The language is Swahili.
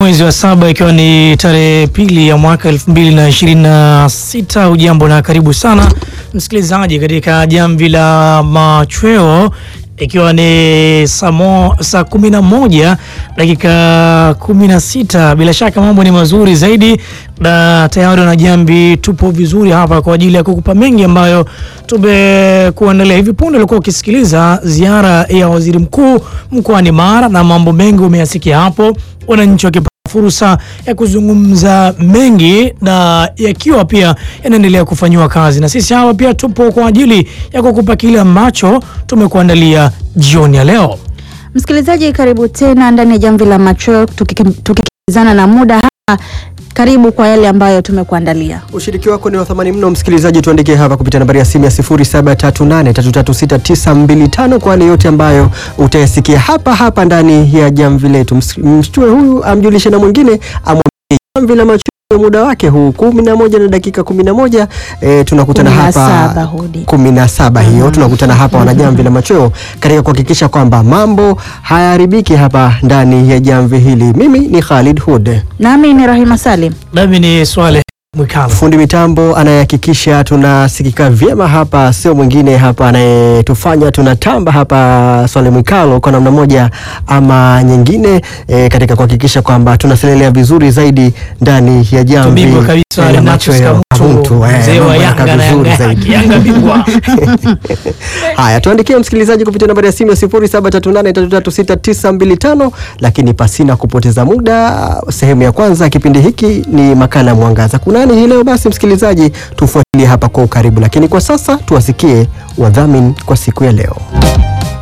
Mwezi wa saba ikiwa ni tarehe pili ya mwaka elfu mbili na ishirini na sita. Ujambo na karibu sana msikilizaji katika jamvi la machweo ikiwa ni saa kumi na moja dakika kumi na sita. Bila shaka mambo ni mazuri zaidi, na tayari na jambi tupo vizuri hapa kwa ajili ya kukupa mengi ambayo tumekuandalia. Hivi punde ulikuwa ukisikiliza ziara ya waziri mkuu mkoani Mara na mambo mengi umeyasikia hapo, wananchi wakipata fursa ya kuzungumza mengi na yakiwa pia yanaendelea kufanyiwa kazi, na sisi hapa pia tupo kwa ajili ya kukupa kile ambacho tumekuandalia jioni ya leo. Msikilizaji, karibu tena ndani ya jamvi la macho, tukikimbizana na muda hapa. Karibu kwa yale ambayo tumekuandalia. Ushiriki wako ni wa thamani mno msikilizaji, tuandikie hapa kupitia nambari ya simu ya 0738336925 kwa yale yote ambayo utayasikia hapa hapa ndani ya jamvi letu. Mshtue huyu amjulishe na mwingine, amwambie jamvi la macho muda wake huu kumi na moja na dakika kumi na moja e, tunakutana Kumi na hapa saba hudi. kumi na saba hiyo tunakutana hapa wanajamvi la machweo katika kuhakikisha kwamba mambo hayaharibiki hapa ndani ya jamvi hili. Mimi ni Khalid Hud. Nami ni Rahima Salim. Nami ni Swale Mwikalo. Fundi mitambo anayehakikisha tunasikika vyema hapa sio mwingine hapa anayetufanya tunatamba hapa Swale Mwikalo kwa namna moja ama nyingine e, katika kuhakikisha kwamba tunaselelea vizuri zaidi ndani ya jamvi Bingwa kabisa la Ignatius machweo. Kamuntu, Kamuntu, eh, mzee wa mambo yanakaa Yanga na vizuri Yanga zaidi. Yanga bingwa. Haya, tuandikie msikilizaji kupitia nambari ya simu ya 0738336925 lakini pasina kupoteza muda, sehemu ya kwanza ya kipindi hiki ni makala ya Mwangaza kunani hii leo. Basi msikilizaji, tufuatilie hapa kwa ukaribu, lakini kwa sasa tuwasikie wadhamini kwa siku ya leo.